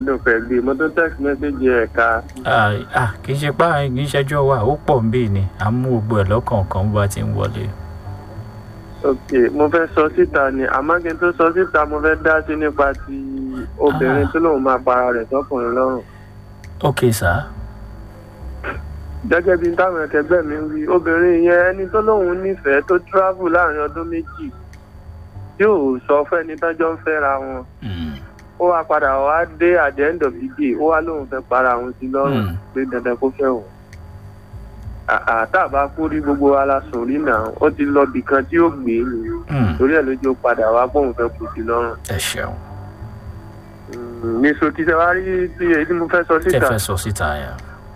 ló fẹ́ gbé mo tó text message ẹ̀ ká Ah, ah, kì í ṣe pa kì í ṣẹjọ́ wa ó pọ̀ ń bì ní à ń mú gbogbo ẹ̀ lọ́kọ̀ọ̀kan bá ti ń wọlé. ok mo fẹ́ sọ síta ni àmọ́ kí n tó sọ síta mo fẹ́ dá sí nípa ti obìnrin tó lóun máa para rẹ̀ sọ́kùnrin lọ́rùn ok sá gẹ́gẹ́ bí táwọn ẹ̀kẹ́gbẹ́ mi ń wí obìnrin yẹn ẹni tó lóun nífẹ̀ẹ́ tó travel láàrin ọdún méjì tí ò sọ fẹ́ni tọ́jọ́ ń fẹ́ra wọn Mm, ó wá padà wá dé at the end of the day ó wá lóun fẹ́ para òun sí lọ́rùn Mm. pé dandan kó fẹ́ òun àtàbà kú rí gbogbo wa la sùn rí náà ó ti lọ bìkan tí ó gbé ni mm, torí ẹ̀ lójú ó padà wá bóun fẹ́ kú sí lọ́rùn ẹ ṣeun ní sotí ṣe wá rí tí èyí tí mo fẹ́ sọ tẹ síta fẹ́ sọ síta yẹn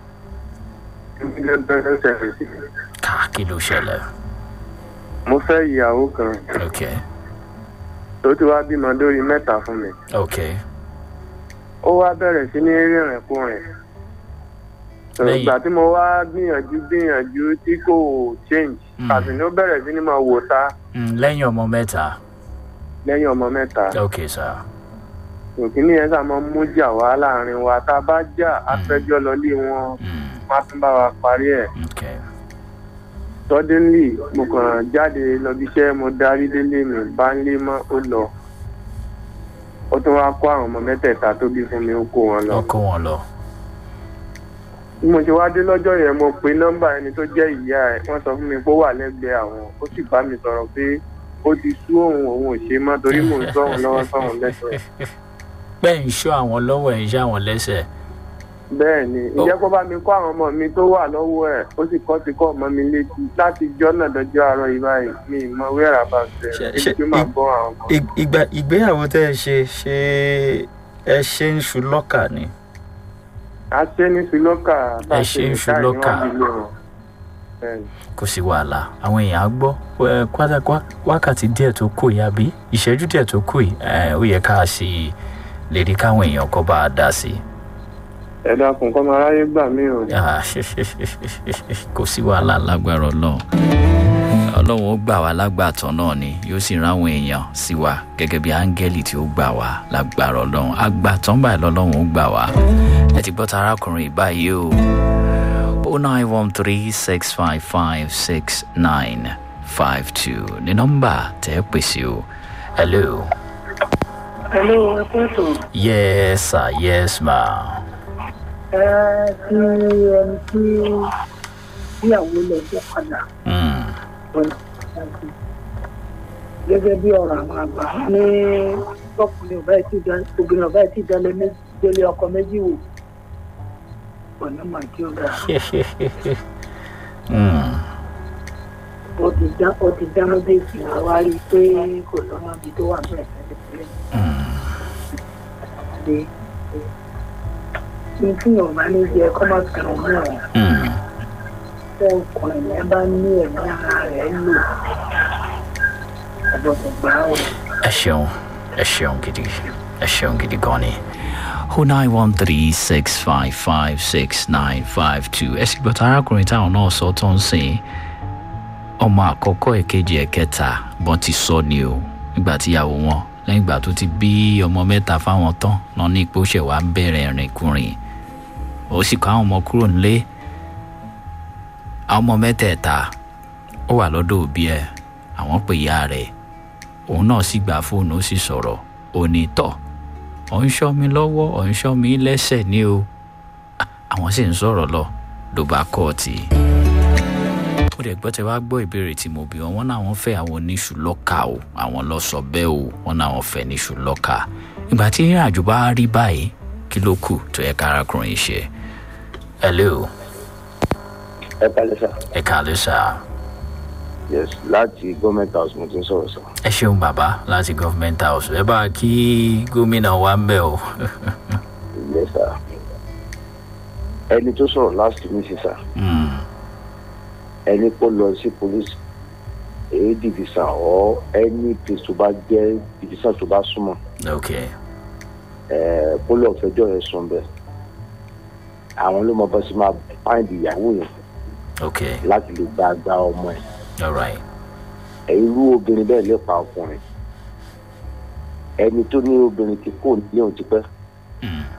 ká kí ló ṣẹlẹ̀ mo fẹ́ ìyàwó kan ok tó ti wá bímọ lórí mẹ́ta fún mi ok ó wá bẹ̀rẹ̀ sí ní rìnrìn kú rìn Lẹ́yìn- ìgbà tí mo wá gbìyànjú gbìyànjú tí kò change Mm. àti ní ó bẹ̀rẹ̀ sí ní máa wò ta Mm, lẹ́yìn ọmọ mẹ́ta lẹ́yìn ọmọ mẹ́ta ok sá òkìní yẹn sá máa ń mú jà wá láàrin wa tá a bá jà afẹ́jọ́ lọlé wọn Mm, má tún bá wa parí ẹ̀ ok suddenly mo kàn jáde lọ bí iṣẹ́ mo darí délé mi bá ń lé mọ́ ó lọ ó tún wá kó àwọn ọmọ mẹ́tẹ̀ẹ̀ta tó bí fún mi ó kó wọn lọ. ọkọ wọn lọ bí mo ṣe wá dé lọ́jọ́ yẹn mo pe nọ́mbà ẹni tó jẹ́ ìyá ẹ̀ wọ́n sọ fún mi pé ó wà lẹ́gbẹ̀ẹ́ àwọn ó sì bá mi sọ̀rọ̀ pé ó ti sú òun òun ò ṣe mọ́ torí mò ń sọ̀rọ̀ lọ́wọ́ sọ̀rọ̀ lẹ́sẹ̀. bẹ́ẹ̀ ń ṣọ́ àwọn lọ́wọ́ ẹ̀ ń ṣọ́ àwọn lẹ́sẹ̀ bẹ́ẹ̀ ni ìjẹ́ kó bá mi kó àwọn ọmọ mi tó wà lọ́wọ́ ẹ̀ ó sì kọ́ ti kọ́ ọmọ mi létí láti jọ́ náà dọjọ́ àárọ̀ yìí báyìí mi ì mọ wíwẹ̀rà bá ṣe Ṣe- ibi ṣe- tí màá bọ́ àwọn ọmọ. ìgbà ìgbéyàwó tẹ́ ẹ ṣe ṣe ẹ ṣe ń ṣu lọ́kà ni a ṣe ní ṣùlọ́kà Ẹ ṣe ní ṣùlọ́kà. kò sí wàhálà àwọn èèyàn á gbọ́ ẹ, kwátá- kwá- wákàtí díẹ̀ tó kù yìí àbí ìṣẹ́jú díẹ̀ tó kù yìí ẹ, ó yẹ ká sì lè rí káwọn èèyàn kọ́ bá a dá sí i. ẹ dákun kọ́ máa ráyé gbà mí o. Ah, kò sí wàhálà lágbára ọlọ́run ọlọ́run ó gbà wá lágbàtọ́ náà ni yóò sì rán àwọn èèyàn sí wa gẹ́gẹ́ bí áńgẹ́lì tí ó gbà wá lágbára ọlọ́run àgbàtàn báyìí lọ́lọ́run ó gbà wá ẹ ti gbọ́ ta arákùnrin báyìí o o nine one three six five five six nine five two ní nọ́mbà tẹ́ ẹ pèsè o hello Hello, ẹ kú ètò. yes sir yes ma Ẹ ti ẹni tí ìyàwó lọ sí padà mm. ọ̀nà ìdájọ́. Gẹ́gẹ́ bí ọ̀rọ̀ àwọn àgbà ní ọkùnrin ọ̀bá ẹ̀tí obìnrin ọ̀bá ẹ̀tí ìdálé méjì délé ọkọ méjì wò. Ọ̀nà mà kí ó dáa. mm. Ó ti dá ó ti dáná dé ìsìnkú wá rí i pé kò lọ́nà ibi tó wà bẹ́ẹ̀ tẹ́lẹ̀ tẹ́lẹ̀. Ní tí Yorùbá ní jẹ́ kọ́ máa fi hàn náà. Mm. tẹ ọkùnrin yẹn bá ní ẹ̀mí ara rẹ̀ lò ọgbọ́dọ̀ gbà ó. ẹ ṣeun ẹ ṣeun gidi ẹ ṣeun gidi gan ni o nine one three six five five six nine five two ẹ sì gbọ́dọ̀ arákùnrin táwọn náà sọ tó ń sìn ọmọ àkọ́kọ́ èkejì ẹ̀kẹta bọ́n ti sọ ni o nígbà tíyàwó wọn lẹ́yìn ìgbà tó ti bí ọmọ mẹ́ta fáwọn tán lọ ní ipò ṣẹ̀wá bẹ̀rẹ̀ rìnkùnrin ó sì kọ́ àwọn ọmọ kúrò nílé àwọn ọmọ mẹ́tẹ̀ẹ̀ta ó wà lọ́dọ̀ òbí ẹ̀ àwọn pè ya rẹ̀ òun náà sì gba fóònù ó sì sọ̀rọ̀ ó ní tọ̀ ọ̀ ń ṣọ́ mi lọ́wọ́ ọ̀ ń ṣọ́ mi lẹ́sẹ̀ ní o Ah, àwọn sì ń sọ̀rọ̀ lọ ló bá kọ́ ọ tì í. ó dẹ̀ gbọ́ tẹ wá gbọ́ ìbéèrè tí mo bí wọn wọn náà wọ́n fẹ́ àwọn oníṣù lọ́kà o àwọn lọ sọ bẹ́ẹ̀ o wọn náà wọ́n fẹ́ níṣù lọ́kà ìgbà tí ìrìn àjò bá rí báyìí kí ló kù tó yẹ ká arákùnrin ṣe. hello ẹ kalẹ sá ẹ kàlẹ́ sá yes láti government house mo ti ń sọrọ sá ẹ ṣeun bàbá láti government house ẹ bá kí gómìnà wa ń bẹ̀ o. ilé sá ẹni tó sọrọ last week sá Mm. ẹni kó lọ sí police èyí divisa ọ ẹni place tó bá jẹ divisa tó bá súnmọ ok ẹ kó lọ fẹjọ yẹn sùn bẹ àwọn ló mọ bá sí máa find ìyàwó yẹn ok láti lè gba gba ọmọ ẹ alright irú obìnrin bẹẹ lè pa ọkùnrin ẹni tó ní obìnrin tí kò ní òun ti pẹ Mm.